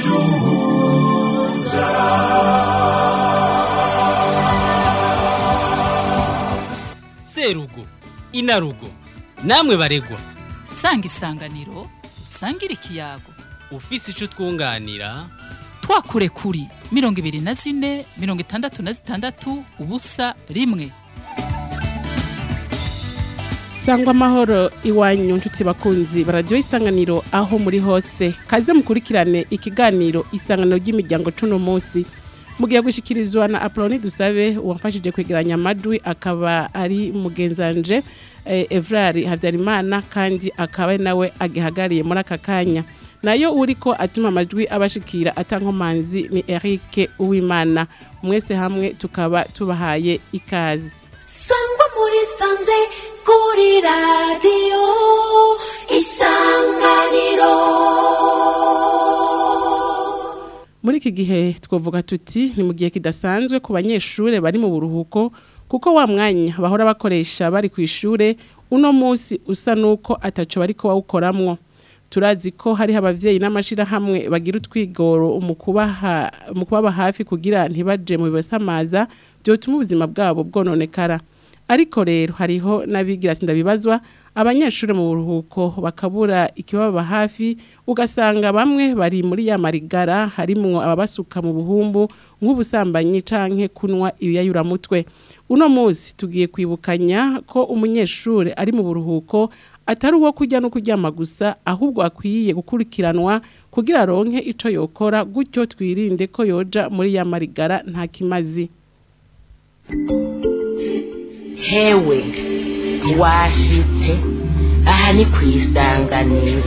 serugo inarugo namwe baregwa sanga isanganiro usangire ikiyago ufise ico twunganira twakure kuri mirongo ibiri na zine mirongo itandatu na zitandatu ubusa rimwe sangwa amahoro iwanyu nshuti bakunzi bararyoha isanganiro aho muri hose kaze mukurikirane ikiganiro isanganiro ry'imiryango cuno munsi mugiye gushikirizwa na Apoloni Dusabe uwamfashije kwegeranya amajwi akaba ari mugenzanje eh, Evrari Havyarimana kandi akaba ari nawe agihagariye muri aka kanya nayo uriko atuma amajwi abashikira atankomanzi ni Eric Uwimana mwese hamwe tukaba tubahaye ikazi sangwa muri sanze kuri radiyo isanganiro muri iki gihe twavuga tuti ni mu gihe kidasanzwe ku banyeshure bari mu buruhuko kuko wa mwanya bahora bakoresha bari ku ishure uno munsi usa nuko ataco bariko bawukoramwo turazi ko hariho abavyeyi n'amashirahamwe bagira utwigoro mu kubaha mu kubaba hafi kugira ntibaje mu bibasamaza byotuma ubuzima bwabo bwononekara ariko rero hariho n'abigira sindabibazwa abanyeshuri mu buruhuko bakabura ikibaba hafi ugasanga bamwe bari muri ya marigara harimwo ababasuka mu buhumbu nk'ubusambanyi canke kunwa ibiyayuramutwe uno munsi tugiye kwibukanya ko umunyeshuri ari mu buruhuko atari uwo kurya no kuryama gusa ahubwo akwiye gukurikiranwa kugira aronke ico yokora gutyo twirinde ko yoja muri ya marigara nta kimazi hewe washitse aha ni ku isanganiro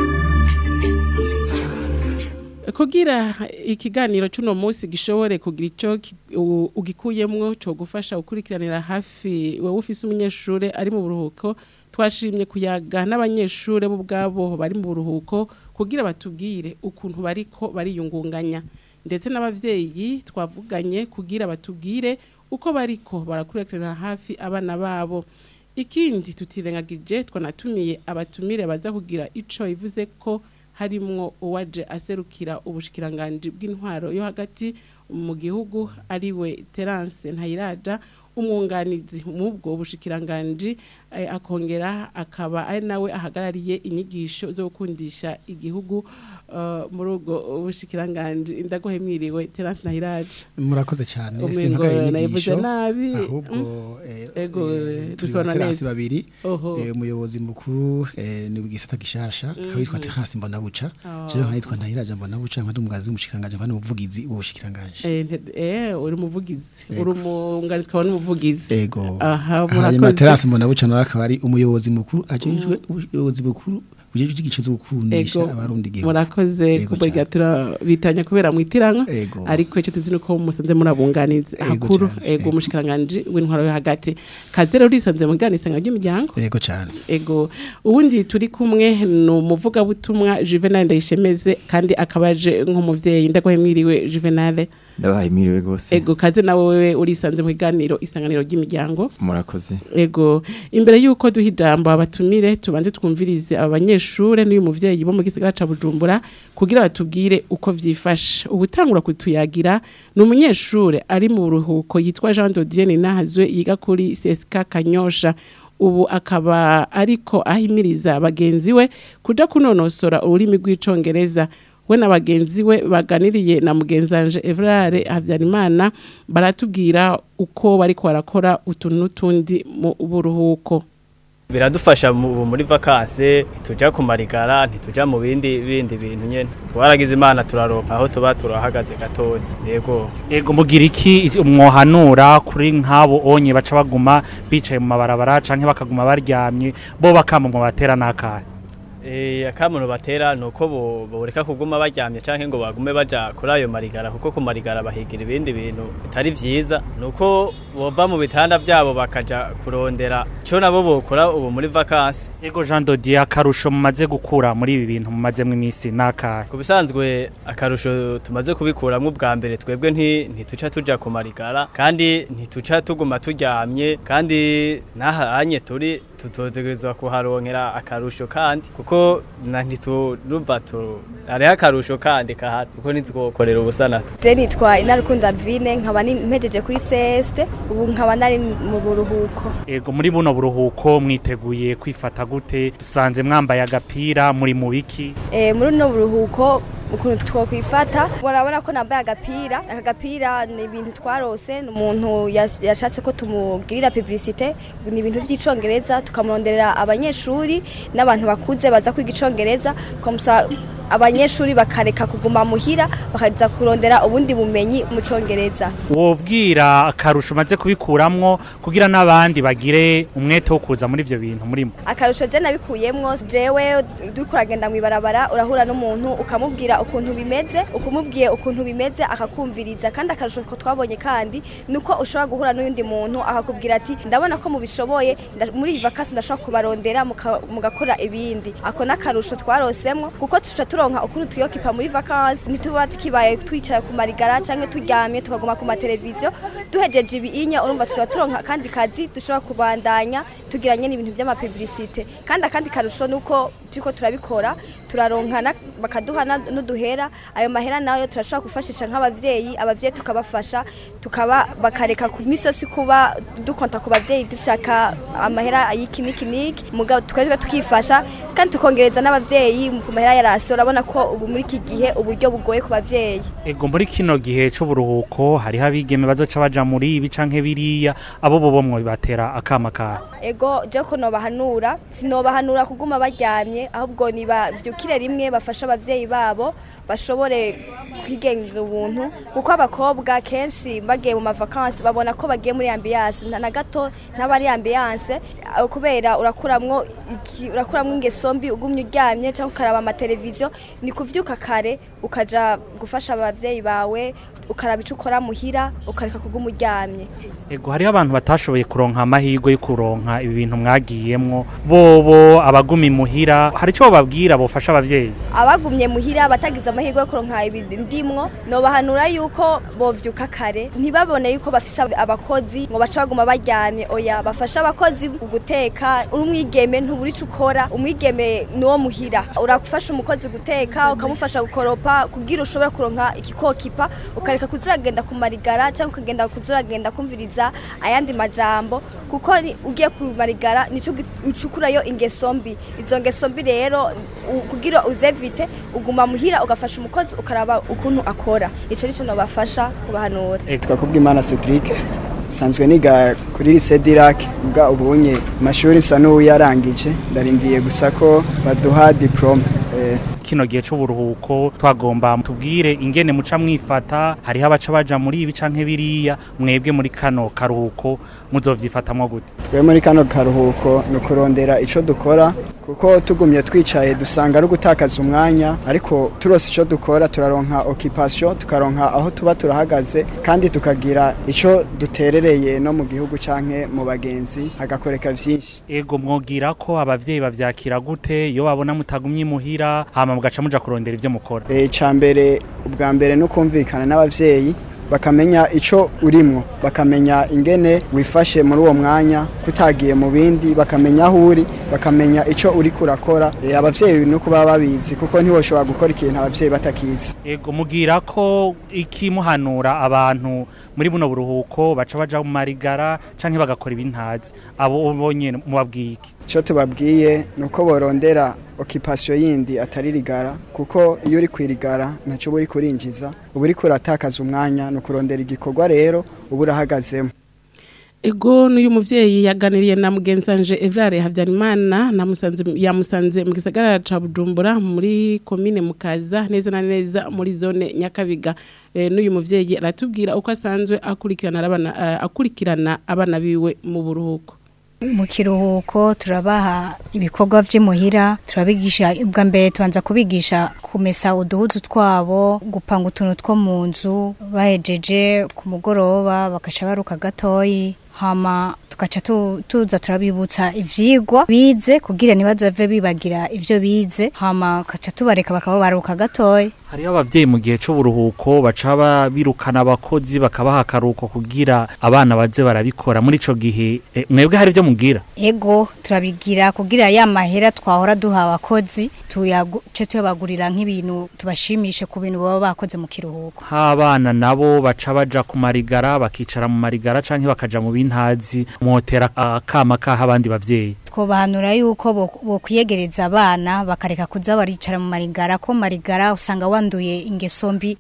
kugira ikiganiro cy'uno munsi gishobore kugira icyo ki- u- ugikuyemwo cyo gufasha gukurikiranira hafi wowe ufise umunyeshuri ari mu buruhuko twashimye kuyaga n'abanyeshuri bo ubwabo bari mu buruhuko kugira batubwire ukuntu bariko bariyungunganya ndetse n'abavyeyi twavuganye kugira batubwire uko bariko barakurikiranira hafi abana babo ikindi tutirengagije twanatumiye abatumire baza kugira ico ivuze ko harimwo uwaje aserukira ubushikiranganji bw'intwaro yo hagati mu gihugu ariwe Terence Ntayiraja umwunganizi mubwo bushikiranganji eh, akongera akaba ari nawe ahagarariye inyigisho zo gukundisha igihugu eh, muri ubwo bushikiranganji ndagohe mwiriwe Terence Ntayiraja murakoze cyane Umengo simpagaye nayivuze inyigisho nabi, ahubwo eh, Ego, eh, eh, turi dusobanura abaterasi neza. babiri Oho. eh, umuyobozi mukuru eh, ni bwisata gishasha akaba yitwa Terence Mbonabuca jewe nkayitwa Ntahiraja Mbonabuca nkandi umugazi w'umushikiranganje nkandi umuvugizi w'ubushikiranganje Eh, nte- eh uri umuvugizi Ego. uri umwunganizi ukaba n'umuvugizi ego aha hanyuma murakoze Terence Mbonabuca nawe akaba ari umuyobozi mukuru ajejwe ubuyobozi bukuru bujejwe igice zo gukundisha Ego, abarundi igihugu murakoze Ego kuburya cane. turabitanya kubera mwitiranwa Ego. ariko icyo tuzi nuko musanze murabunganiza Ego hakuru cane, ego ego. umushikiranganje w'intwaro yo hagati kaze rero urisanze mu bwanisanga ry'imiryango ego cyane ego ubundi turi kumwe ni umuvugabutumwa Juvenal Ndayishemeze kandi akaba aje nk'umuvyeyi ndagohe mwiriwe Juvenal ndabahaye mwiriwe rwose ego kaze nawe wewe urisanze mu biganiro isanganiro ry'imiryango murakoze Ego imbere yuko duha ijambo abatumire tubanze twumvirize aba banyeshure n'uyu muvyeyi bo mu gisagara ca Bujumbura kugira batubwire uko vyifashe ubutangura kutuyagira ni umunyeshure ari mu ruhuko yitwa Jean Dodienne Nahazwe yiga kuri CSK Kanyosha ubu akaba ariko ahimiriza bagenzi we kuja kunonosora ururimi rw'icongereza we na bagenzi we baganiriye na mugenzanje Evrare Havyarimana baratubwira uko bariko barakora utuntu n'utundi mu buruhuko biradufasha mu- muri vakanse ntituja ku marigara ntituja mu bindi bindi bintu nyene twaragize imana turaronka aho tuba turahagaze gatoya yego ego mugira iki mwohanura kuri nk'abo onye baca baguma bicaye mu mabarabara canke bakaguma baryamye bo bakama mu batera n'akahe Eh, akamuno batera nuko bo boreka kuguma baryamye canke ngo bagume baja kuri ayo marigara kuko ku marigara bahigira ibindi bintu bitari vyiza nuko bova mu bitanda vyabo bakaja kurondera co nabo bokora ubu muri vakanse ego Jean Dodier akarusho mumaze gukura muri ibi bintu mumazemwo imisi n'akahe ku bisanzwe akarusho tumaze kubikuramwo ubwa mbere twebwe nti ntituca tuja ku marigara kandi ntituca tuguma turyamye kandi n'ahanye turi tutotegerezwa kuharonkera akarusho kandi kuko na ntiturumva tu hariho akarusho kandi kahari kuko ntitwokorera ubusa nato je nitwa inarukunda vine nkaba ni- mpejeje kuri seste ubu nkaba nari mu buruhuko ego muri buno buruhuko mwiteguye kwifata gute dusanze mwambaye agapira muri mu biki Eh, muri uno buruhuko ukuntu twokwifata murabona ko nambaye agapira aka gapira ni ibintu twarose ni umuntu yas- yashatse ko tumugirira publicite ni ibintu by'icongereza tukamuronderera abanyeshuri n'abantu bakuze baza kwiga icongereza komusa abanyeshuri bakareka kuguma muhira bakaza kurondera ubundi bumenyi mu congereza wobwira akarusho umaze kubikuramwo kugira n'abandi bagire umwete wo kuza muri ivyo bintu murimo akarusho je nabikuyemwo jewe duriko uragenda mw'ibarabara urahura n'umuntu ukamubwira ukuntu bimeze ukumubwiye ukuntu bimeze akakumviriza kandi akarusho ko twabonye kandi nuko ushobora guhura n'undi muntu akakubwira ati ndabona ko mubishoboye nda- muri iyi vakasi ndashobora kubarondera muka- mugakora ibindi ako n'akarusho twarosemwo kuko tuca turonka ukuntu tuyokipa muri vakansi ntituba tukibaye twicara ku marigara canke turyamye tukaguma ku mateleviziyo duhejeje ibiinya urumva tushobora turonka akandi kazi dushobora kubandanya tugiranye n'ibintu by'amapublicite kandi akandi karusho nuko turiko turabikora turaronka na- bakaduha na- n'uduhera ayo mahera nayo turashobora gufashisha nk'abavyeyi abavyeyi tukabafasha tukaba bakareka ku misi yose kuba dukonta ku bavyeyi dushaka amahera y'iki n'iki n'iki mugabo tukaza tukifasha kandi tukongereza n'abavyeyi ku mahera yarasi urabona ko ubu muri iki gihe uburyo bugoye ku bavyeyi ego muri kino gihe c'uburuhuko hariho abigeme bazoca baja muri ibi canke biriya abo bobo mwobibatera akama kahe ego je ko nobahanura sinobahanura kuguma baryamye ahubwo nibavyukire rimwe bafashe abavyeyi babo bashobore kwigenga ubuntu kuko abakobwa kenshi bagiye mu mavakansi babona ko bagiye muri ambiyanse na gato ntabari ambiyanse aho kubera urakuramwo iki- urakuramwo ingeso mbi ugumye uryamye cyangwa ukaraba amateleviziyo ni kuvyuka kare ukaja gufasha abavyeyi bawe ukaraba ico ukora muhira ukareka kuguma uryamye ego hariho abantu batashoboye kuronka amahirwe yo kuronka ibi bintu mwagiyemwo bobo abaguma imuhira hari ico bababwira bofasha abavyeyi abagumye muhira batagize amahirwe yo kuronka ibindimwo nobahanura yuko bovyuka kare ntibabone yuko bafise ab- abakozi ngo baca baguma baryamye oya bafashe abakozi mu guteka uri umwigeme ntubura ico ukora umwigeme niwo muhira urafasha umukozi guteka ukamufasha gukoropa kugira ushobore kuronka ikikokipa ukareka kuza uragenda ku marigara cyangwa ukagenda kuza uragenda kumviriza ayandi majambo kuko ni- ugiye ku marigara nico gi- ucukurayo ingeso mbi izo ngeso mbi rero u- kugira uzevite uguma muhira ugafasha umukozi ukaraba ukuntu akora ico nico nobafasha kubahanura twakubwa imana cedric sanzwe niga kuri lycée dirac bwa ubunye amashuri nsa n'uwuyarangije ndarindiye gusa ko baduha diplome eh, kino gihe c'uburuhuko twagomba tubwire ingene muca mwifata hariho abaca baja muri ibi canke biriya mwebwe muri kano karuhuko muzovyifatamwo gute twe muri kano karuhuko ni ukurondera icyo dukora kuko tugumye twicaye dusanga ari ugutakaza umwanya ariko turose icyo dukora turaronka okipasiyo tukaronka aho tuba turahagaze kandi tukagira icyo duterereye no mu gihugu cyangwa mu bagenzi hagakoreka byinshi ego mwogira ko abavyeyi bavyakira gute iyo babona mutagumye imuhira hama mugaca muja kurondera ivyo mukora icya mbere ubwa mbere ni ukumvikana n'ababyeyi bakamenya icyo urimwo bakamenya ingene wifashe muri uwo mwanya kutagiye mu bindi bakamenya aho uri bakamenya icyo uri kurakora Eh, abavyeyi ni uko baba babizi kuko ntiwoshobora gukora ikintu abavyeyi batakizi ego mugira ko ikimuhanura abantu muri buno buruhuko baca baja mu marigara canke bagakora ibintazi abo bonyene mubabwiye iki icyo tubabwiye ni uko borondera okipasiyo yindi atari rigara kuko iyo uri kwirigara ntacyo uba uri kurinjiza uba uri kuratakaza umwanya ni ukurondera igikorwa rero uba urahagazemo Ego n'uyu muvyeyi yaganiriye na mugenzanje Evrare Habyarimana namusanze yamusanze mu gisagara ca Bujumbura muri commune Mukaza neza na neza muri zone Nyakabiga e, n'uyu muvyeyi aratubwira uko asanzwe akurikirana abana uh, akurikirana abana biwe mu buruhuko mu kiruhuko turabaha ibikorwa vy'imuhira turabigisha ubwa mbere tubanza kubigisha kumesa uduhuzu twabo gupanga utuntu two mu nzu bahejeje ku mugoroba bagaca baruka gatoyi hama tugaca tu- tuza turabibutsa ivyigwa bize kugira ntibazove bibagira ivyo bize hama tugaca tubareka bakaba baruka gatoya hariho abavyeyi mu gihe c'uburuhuko baca ba- birukana abakozi bakabaha akaruhuko kugira abana baze barabikora muri ico gihe eh, mwebwe hari ivyo mugira ego turabigira kugira ya mahera twahora duha abakozi tuyace tuyabagurira nk'ibintu tubashimishe ku bintu baba bakoze mu kiruhuko nk'abana nabo baca baja ku marigara bakicara mu marigara canke bakaja mu bintazi mwotera akama kaha abandi bavyeyi twobahanura yuko bo- bokwiyegereza abana bakareka kuza baricara mu marigara ko marigara usanga wanduye ingeso mbi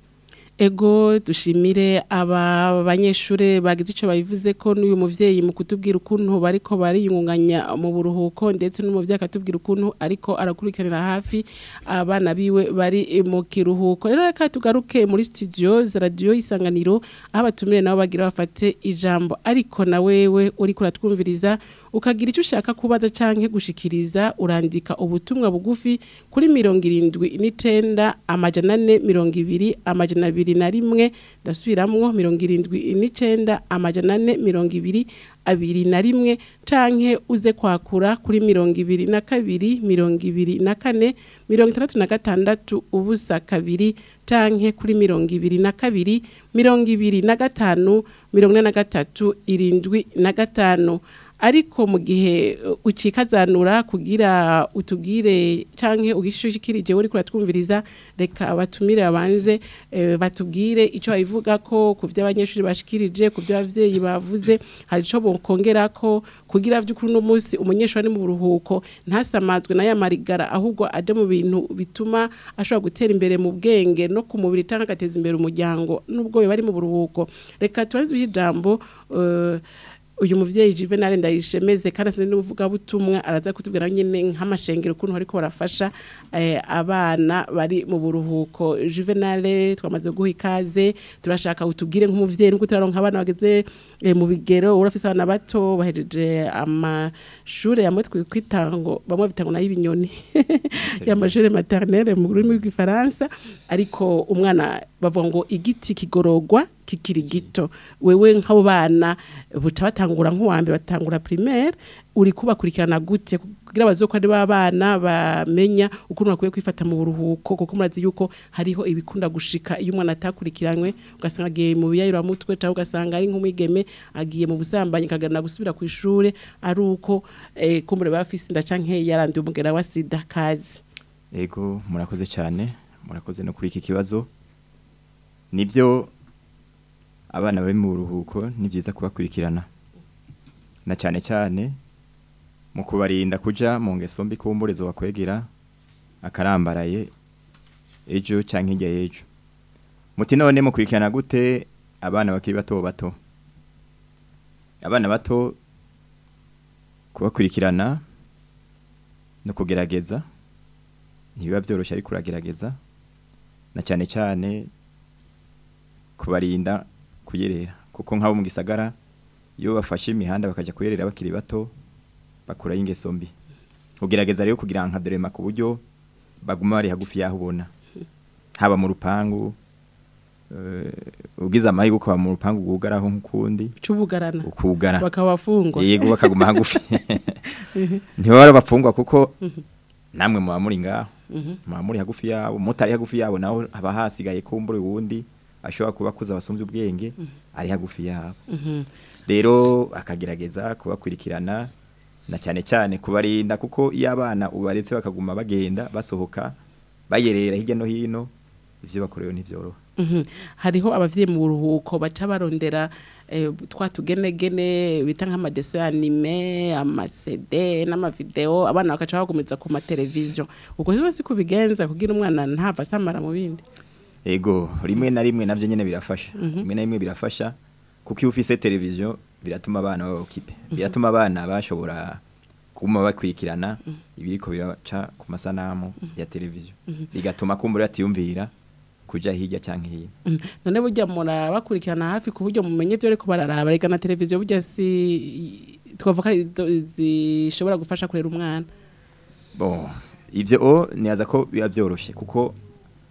Ego dushimire aba banyeshure bagize ico babivuze ko n'uyu muvyeyi mu kutubwira ukuntu bariko bariyungunganya mu buruhuko ndetse n'umuvyeyi akatubwira ukuntu ariko arakurikiranira hafi abana biwe bari mu kiruhuko rero reka tugaruke muri studio za radio isanganiro aho abatumire nabo bagira bafate ijambo ariko na wewe uriko uratwumviriza ukagira icyo ushaka kubaza canke gushikiriza urandika ubutumwa bugufi kuri mirongo irindwi n'icenda amajana ane mirongo ibiri amajana abiri na rimwe ndasubiramwo mirongo irindwi n'icenda amajana ane mirongo ibiri abiri na rimwe canke uze kwakura kuri mirongo ibiri na kabiri mirongo ibiri na kane mirongo itandatu na gatandatu ubusa kabiri canke kuri mirongo ibiri na kabiri mirongo ibiri na gatanu mirongo ine na gatatu irindwi na gatanu ariko mu gihe uh, ucikazanura kugira utubwire canke ugishishikirije uri kuratwumviriza reka abatumire abanze eh, batubwire ico babivuga ko ku vy'abanyeshuri bashikirije ku vy'abavyeyi bavuze hari ico bokongera ko kugira vy'ukuri no munsi umunyeshuri ari mu buruhuko ntasamazwe na ya marigara ahubwo aje mu bintu bituma ashobora gutera imbere mu bwenge no ku mubiri canke agateza imbere umuryango nubwo bari mu buruhuko reka tubaze ijambo uh, uyu muvyeyi Juvenal ndayishemeze kandi asinze n'uvuga butumwa araza kutubwira nyene nk'amashengero ukuntu ariko barafasha eh, abana bari mu buruhuko Juvenal twamaze guha ikaze turashaka utubwire nk'umuvyeyi nuko turaronka abana bageze eh, mu bigero urafise abana bato bahejeje amashure yamwe twitango bamwe bitango nayo ibinyoni y'amashure maternelle mu rurimi rw'ifaransa ariko umwana bavuga ngo igiti kigorogwa kikiri gito wewe nk'abo bana buca batangura nk'uwambere batangura primaire uri kubakurikirana gute kugira bazoko ari babana bamenya ukuntu bakwiye kwifata mu buruhuko kuko murazi yuko hariho ibikunda gushika iyo umwana atakurikiranywe ugasanga agiye mu biyayura mutwe cyangwa ugasanga ari nk'umwigeme agiye mu busambanyi kagana gusubira ku ishure ari uko eh, kumbure bafise inda canke yaranduye umugera wa sida kazi Ego murakoze cyane murakoze no kuri iki kibazo nibyo abana bari mu buruhuko ni byiza kubakurikirana na cyane cyane mu kubarinda kuja mu ngeso mbi kumburezo bakwegera akarambaraye ejo cyangwa hirya y'ejo muti none mukurikirana gute abana bakiri bato bato abana bato kubakurikirana no kugerageza ntibiba byoroshye ariko uragerageza na cyane cyane kubarinda kuyerera kuko nk'abo mu gisagara iyo bafashe imihanda bakajya kuyerera bakiri bato bakuraho ingeso mbi ugerageza rero kugira nka dorema ku buryo baguma bari hagufi y'aho ubona haba mu rupangu eh, ugize amahirwe ukaba mu rupangu rwugaraho nk'ukundi cubugarana ukugara bakabafungwa yego bakaguma hagufi ntibaba bapfungwa kuko namwe muba muri ngaho Mhm. muba muri hagufi yabo mutari hagufi yabo naho haba hasigaye kumbura uwundi ashobora kuba akuze abasumbye ubwenge ari hagufi yabo Mhm. rero akagerageza kubakurikirana na cyane cyane kubarinda kuko iyo abana ubaretse bakaguma bagenda basohoka bayerera hirya no hino ibyo bakorewe ntibyoroha Mhm. hariho abavyeyi mu buruhuko baca barondera eh, twa tugenegene bita nk'amadese anime amasede n'amavideo abana bakaca bagumiriza ku mateleviziyo ubwo rero si kubigenza kugira umwana ntava asamara mu bindi ego rimwe na rimwe navyo nyene birafasha Mhm. rimwe na rimwe birafasha kuko iyo ufise televiziyo biratuma abana baba okipe biratuma abana bashobora kuma bakurikirana ibiriko biraca ku masanamu ya televiziyo Mhm. bigatuma kumbura atiyumvira kuja hirya canke hino Mhm. none burya murabakurikirana hafi ku buryo mumenye ibyo ariko bararaba reka na televiziyo burya si twavuga ari izo- zishobora gufasha kurera umwana bon ivyo o niyaza ko biba vyoroshe kuko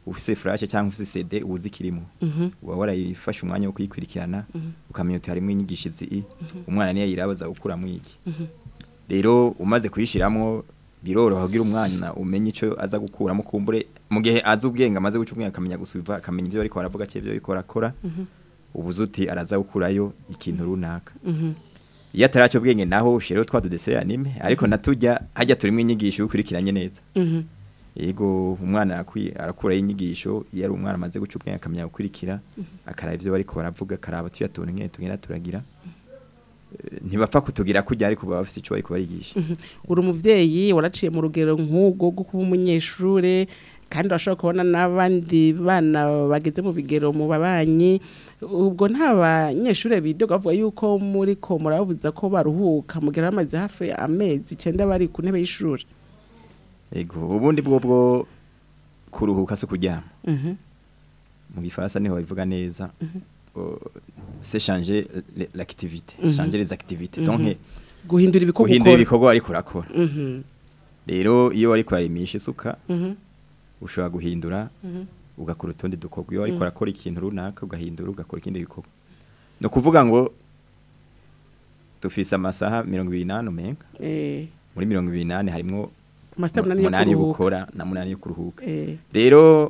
ufise flash cyangwa ufise CD uzi kirimo Mhm. uba warayifashe umwanya wo kuyikurikirana ukamenya uti harimo inyigisho izi umwana niyo yirabaza gukuramo iki Mhm. rero umaze kuyishiramwo biroroha kugira umwana umenye ico aza gukuramo kumbure mu gihe azi ubwenge amaze guca ubwenge akamenya gusubiva akamenya ivyo bariko baravuga cyangwa ivyo bariko barakora Mhm. ubuze uti araza gukurayo ikintu runaka Mhm. iyo ataraca ubwenge naho ushiraho twa dudese anime ariko natujya hajya turimo inyigisho ukurikiranye neza Mhm. yego umwana arakwi- arakuraho inyigisho iyo ari umwana amaze guca ubwenge akamenya gukurikira akaraba ivyo bariko baravuga akaraba tuyatuntu nkene tugenda turagira Eh, ntibapfa kutugira kujya ariko baba bafise ico bariko barigisha Mhm. uri umuvyeyi waraciye mu rugero nk'ubwo rwo kuba umunyeshure kandi urashobora kubona n'abandi bana bageze mu bigero mu babanyi ubwo nta banyeshure bidoga bavuga yuko muri ko murabuza ko baruhuka mugera bamaze hafi amezi icenda bari ku ntebe y'ishuri yego ubundi bwo bwo kuruhuka se kuryama Mhm. mu gifaransa niho babivuga neza Euh, c'est changer l- l'activité Mhm. changer les activités Mhm. donc Guhindura ibikorwa guhindura ukora. ibikorwa ariko urakora Mhm. rero iyo wari kurarimisha isuka Mhm. ushobora guhindura Mhm. ugakora utundi dukorwa iyo wari Mhm. kurakora ikintu runaka ugahindura ugakora ikindi gikorwa ni ukuvuga ngo dufise amasaha mirongo ibiri n'ane umenga Eh. muri mirongo ibiri n'ane harimwo Amasaha umunani yo umunani yo kuruhuka. gukora na munani yo kuruhuka Eh. rero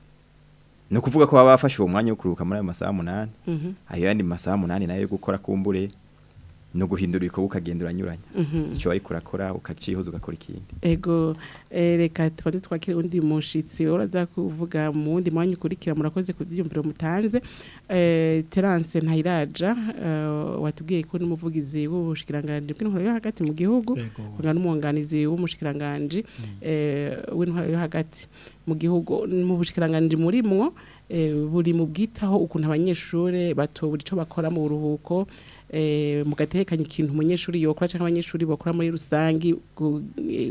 ni ukuvuga ko baba bafashe uwo mwanya wo kuruhuka muri ayo masaha munani Mhm. ayo yandi masaha munani nayo yo gukora kumbure no guhindura ibikorwa ukagenda uranyuranya Mhm. icyo wari kurakora ukacihuza ugakora ikindi Ego eh, reka tubanze twakire undi mushitsi uraza kuvuga mu wundi mwanya ukurikira murakoze ku byiyumviro mutanze eh, Terence Ntayiraja eh, watubwiye ko n'umuvugizi w'ubushikiranganje bw'intwaro yo hagati mu gihugu kuna n'umwunganizi w'umushikiranganje eh, w'intwaro yo hagati mu gihugu mu bushikiranganje murimwo eh, buri mu bwitaho ukuntu abanyeshure batobura ico bakora mu buruhuko eh, mugatekanya ikintu umunyeshuri yokora cyangwa abanyeshuri bakora muri rusangi gu- eh,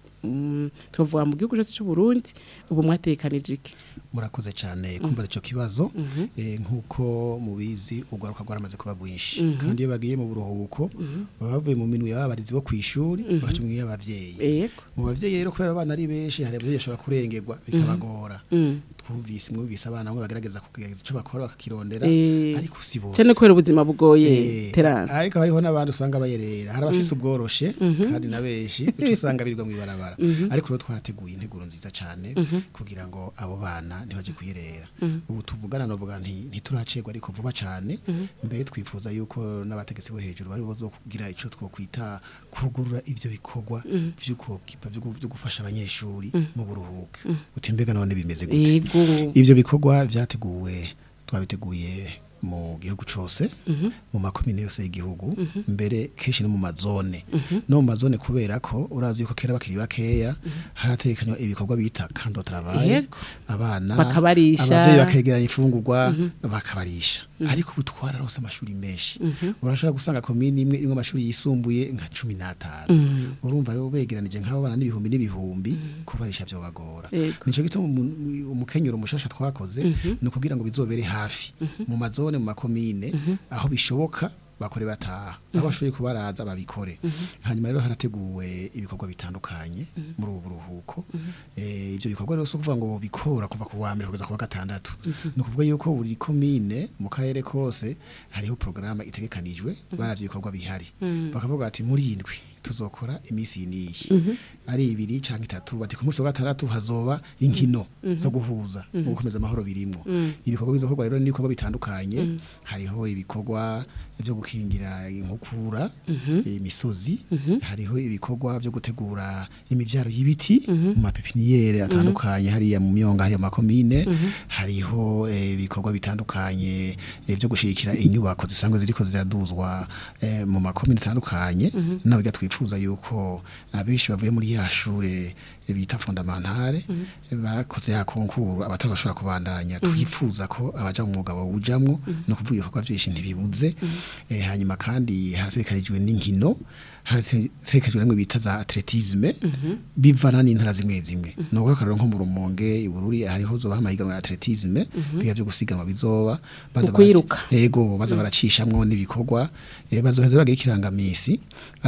mm, tuvuga mu gihugu cyose cy'u Burundi ubu mwatekanije iki murakoze cyane kumva ico kibazo Mhm. eh, nkuko mubizi ugwaruka rwaramaze kuba rwinshi Mhm. kandi iyo bagiye mu buruhuko baba bavuye mu minwe y'abarizi bo kwishuri Mhm. bakaca mu minwe y'abavyeyi Yego. mu bavyeyi rero kubera abana ari benshi hari abavyeyi bashobora kurengerwa bikabagora Mhm. twumvise mwumvise abana bamwe bagerageza kugerageza ico bakora bakakirondera Eh, ariko si bose cyane kubera ubuzima bugoye Eh, Terence ariko hariho n'abandi usanga bayerera hari abafise Mhm. ubworoshe Mhm. kandi na benshi uca usanga birirwa mw'ibarabara Mhm. ariko rero twarateguye integuro nziza cane Mhm. kugira ngo abo bana ntibaje kuyerera Mhm. ubu tuvugana novuga nti ntituracerwa ariko vuba cane Mhm. mbere twifuza yuko n'abategetsi bo hejuru bari bozo kugira ico twokwita kugurura ivyo bikorwa Mhm. vy'ukokipa vyo gu- vyo gufasha abanyeshuri Mhm. mu buruhuka Mhm. uti mbega none bimeze gute Yego. ivyo bikorwa vyateguwe twabiteguye mu gihugu cose Mhm. mu makomine yose y'igihugu Mhm. mbere kenshi no mu mazone Mhm. no mu mazone kubera ko urazi yuko kera bakiri bakeya haratekanywa ibikorwa bita kando travail Yego. abana Bakabarisha. abavyeyi bakegeranya ifungurwa Mhm. bakabarisha Mhm. ariko ubu twararose amashuri menshi Mhm. urashobora gusanga komine imwe irimwo amashuri yisumbuye nka cumi n'atanu Mhm. urumva rero begeranije nk'abo bana n'ibihumbi n'ibihumbi kubarisha vyobagora Yego. nico gituma umu- umukenyero mushasha twakoze Mhm. ni ukugira ngo bizobere hafi Mhm. mu mazone mu makomine Mhm. aho bishoboka bakore bataha aho bashoboye kubaraza babikore hanyuma rero harateguwe ibikorwa bitandukanye muri ubu buruhuko Eh, ivyo bikorwa rero si ukuvuga ngo bikora kuva ku wa mbere kugeza ku wa gatandatu ni ukuvuga yuko buri komine mu karere kose hariho porogaramu itegekanijwe baravye ibikorwa bihari Mhm. bakavuga bati muri iyi ndwi tuzokora iminsi iyi n'iyi Mhm. ari ibiri canke itatu bati ku munsi wa gatandatu hazoba inkino Mhm. zo guhuza Mhm. no gukomeza amahoro birimwo Mhm. ibikorwa bizokorwa rero n'ibikorwa bitandukanye Mhm. hariho ibikorwa vyo gukingira inkukura Mhm. imisozi Mhm. hariho ibikorwa vyo gutegura imivyaro y'ibiti Mhm. mu mapepiniyere atandukanye hariya mu myonga hariya mu makomine Mhm. hariho eh, ibikorwa bitandukanye eh, vyo gushigikira inyubako zisanzwe ziriko ziraduzwa eh, mu makomine atandukanye Mhm. nawe twifuza yuko abenshi bavuye muri ya shure bita fondamentale bakoze ya konkuru abatazoshobora kubandanya twifuza ko abaja mu mwuga bawujamwo no kuvuga ibikorwa vyinshi ntibibuze eh, hanyuma kandi harategekanijwe n'inkino harategekanijwe namwe bita za atletisme bivana n'intara zimwe zimwe ni ukuvuga akarero nko mu rumonge ibururi hariho zoba amahiganwa ya atletisme biga vyo gusiganwa bizoba baza Ukwiruka. bara- yego baza baracishamwo n'ibikorwa eh, bazoheza bagira ikirangamisi abahanuzi baba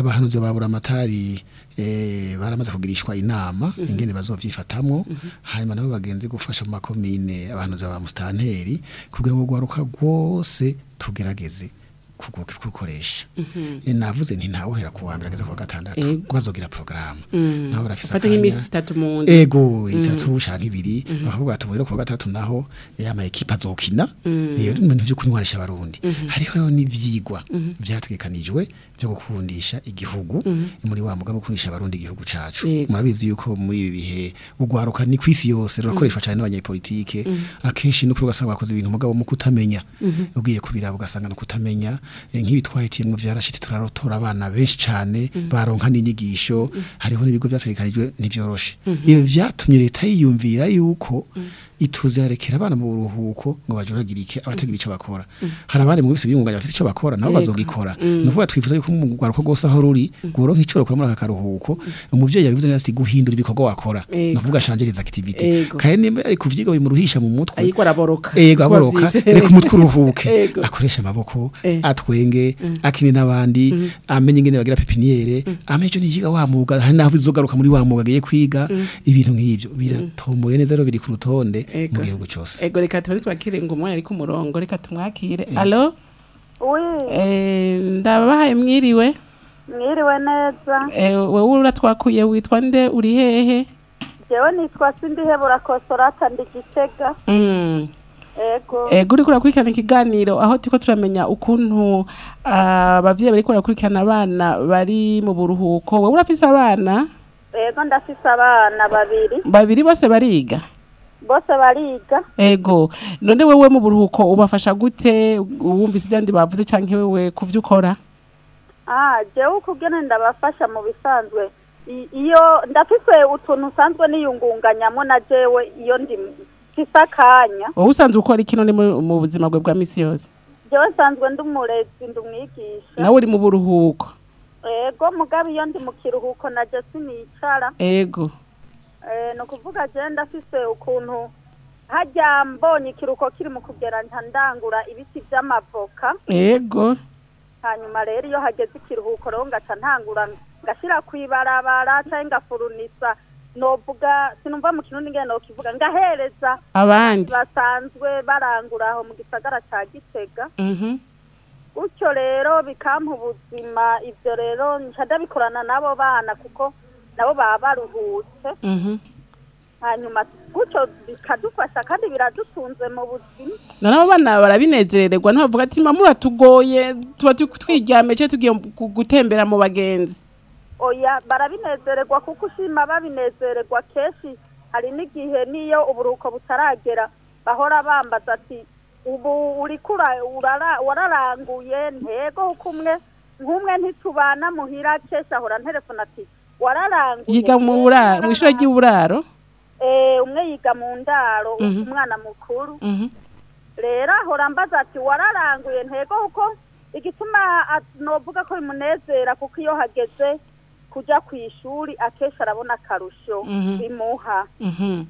babura amatari eh, baramaze kugirishwa inama ingene bazovyifatamwo hanyuma nabo bagenzi gufasha mu makomine abantu za ba mustanteri kugira ngo gwaruka rwose tugerageze kugu- kurukoresha Eh, navuze nti ntawuhera ku wa mbere ageze ku wa gatandatu Ego. bazogira porogaramu Mm. nabo barafise Fata nk'iminsi itatu mu nzu. ego Mm. itatu canke ibiri bakavuga ati ubwo ku wa gatandatu naho eh, ama ekipa azokina Mm. iyo ni ibintu vyo kunywanisha abarundi Mhm. hariho rero n'ivyigwa Mhm. vyategekanijwe vyo gukundisha igihugu Mhm. muri wa mugambi wo gukundisha abarundi igihugu cacu Yego. murabizi yuko muri ibi bihe ugwaruka ni kwisi yose rurakoreshwa cyane n'abanyepolitike Mhm. akenshi no kuri ugasanga bakoze ibintu mugabo mu kutamenya Mhm. ugiye kubiraba ugasanga no kutamenya eh, nk'ibi twahitiyemwo vyarashitse turarotora abana benshi cane Mhm. baronka n'inyigisho hariho n'ibigo vyategekanijwe ntivyoroshe Mhm. iyo vyatumye leta yiyumvira yuko ituze yarekera abana mu buruhuko ngo bajuragirike abatagira ico bakora hari abandi mu bise biyunganya bafite ico bakora nabo Yego. bazogikora Mm. nuvuga twifuza yuko mu rwaruko rwose aho ruri guronka ico rukora muri aka karuhuko umuvyeyi yabivuze neza ati guhindura ibikorwa wakora Yego. nuvuga changereza activity Yego. kandi nimba ari kuvyiga bimuruhisha mu mutwe ayiko araboroka Ego Kuko aboroka bavyita. reka umutwe uruhuke Ego. akoresha amaboko Eh. atwenge Mm. akine n'abandi Mm. amenye ingene bagira pepiniere amenye ico niyiga wa mwuga hari naho bizogaruka muri wa mwuga agiye kwiga Mm. ibintu nk'ivyo biratomboye neza rero biri ku rutonde Ego. mu gihugu cose ego reka tubanze twakire ngo umwanya ari ku murongo reka tumwakire alo Oui, Eh, ndabahaye mwiriwe mwiriwe neza. Eh, wowe uratwakuye witwa nde uri hehe Jewe nitwa Sindihebura Kosorata ndi Gitega. Mm. Ego. ego uriko urakurikirana ikiganiro aho turiko turamenya ukuntu ah, abavyeyi bariko barakurikirana abana bari mu buruhuko wowe urafise abana Ego ndafise abana babiri. babiri bose bariga Bose bariga. ego none wewe mu buruhuko ubafasha gute wumvise ivyandi bavuze canke wewe kuvyo ukora Ah, jewe ukugene ndabafasha mu bisanzwe. I- Iyo ndafise utuntu usanzwe niyungunganyamo na jewe iyo ndi mfise akanya. wowe usanzwe ukora iki none mu mu buzima bwe bwa misi yose Jewe nsanzwe ndi umurezi ndi umwigisha. nawe uri mu buruhuko Ego mugabe iyo ndi mu kiruhuko na je sinicara. ego Eh, ni ukuvuga je ndafise ukuntu hajya mbonye ikiruhuko kiri mu kugera nta ndangura ibiti vy'amavoka ego hanyuma rero iyo hageze ikiruhuko rero ngaca ntangura ngashira kwibarabara canke ngafurunisa novuga sinumva mu kirundi ngene nokivuga ngahereza Abandi. basanzwe barangura aho mu gisagara ca Gitega mhm gutyo rero bikampa ubuzima ivyo rero nca ndabikorana n'abo bana kuko nabo baba baruhutse mhm hanyuma gutyo bikadufasha kandi biradutunze mu buzima none abo bana barabinezererwa ntibavuga ati mama uratugoye tuba tu- twiryame cyangwa tugiye gu- gutembera mu bagenzi oya barabinezererwa kuko ushima babinezererwa kenshi hari n'igihe n'iyo uburuhuko butaragera bahora bambaza ati ubu uriko ura- urara- wararanguye ntego kuko umwe nk'umwe ntitubana muhira kenshi ahora nterefona ati wararanguye yiga mu buraro mu ishuri ry'uburaro Eh, umwe yiga mu ndaro Mhm. umwana mukuru mhm rero ahora mbaza ati wararanguye ntego kuko igituma a- novuga ko bimunezera kuko iyo hageze kuja ku ishuri akenshi arabona akarusho Mhm. bimuha mhm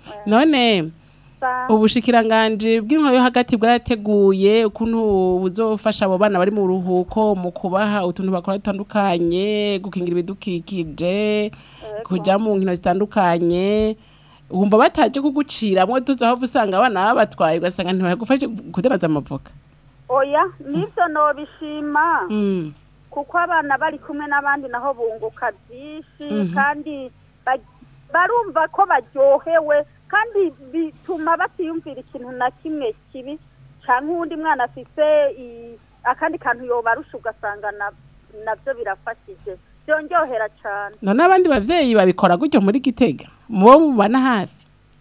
none Sa- ubushikiranganje bw'intwaro yo hagati bwarateguye ukuntu buzofasha abo bana bari mu ruhuko mu kubaha utuntu bakora dutandukanye gukingira ibidukikije kuja mu nkino zitandukanye wumva bataje kuguciramwo tuzohava usanga abana babatwaye ugasanga ntibagufashe kudandaza amavoka oya nivyo nobishima Mm. kuko abana bari kumwe n'abandi naho bunguka byinshi Mhm. kandi ba- barumva ko baryohewe kandi bituma batiyumvira ikintu na kimwe kibi canke uwundi mwana afise i- akandi kantu yobarusha ugasanga na- navyo birafashije byongerera cane none abandi bavyeyi babikora gutyo muri gitega mubo mubana hafi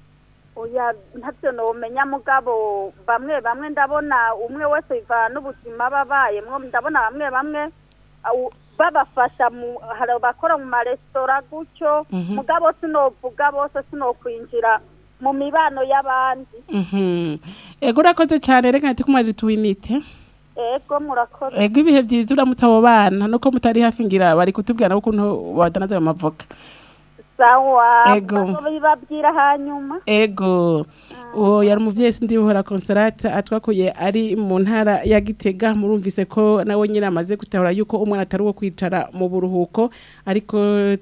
oya ntavyo nomenya mugabo bamwe bamwe ndabona umwe wese bivana n'ubuzima babayemwo ndabona bamwe bamwe au- babafasha mu hari abakora mu maresitora gutyo Mhm. mugabo sinovuga bose sinokwinjira mu mibano y'abandi Mhm. ego urakoze cyane reka ati kumarira tuwinite ego murakoze ego ibihe byiza uramutse abo bana nuko mutari hafi ngira bari kutubwira nabo ukuntu badanaza ayo mavoka sawa Ego. bibabwira hanyuma ego uwo yari umuvyeyi sindi buhora consolate atwakuye ari mu ntara ya Gitega murumvise ko nawe nyine amaze gutahura yuko umwana atari uwo kwicara mu buruhuko ariko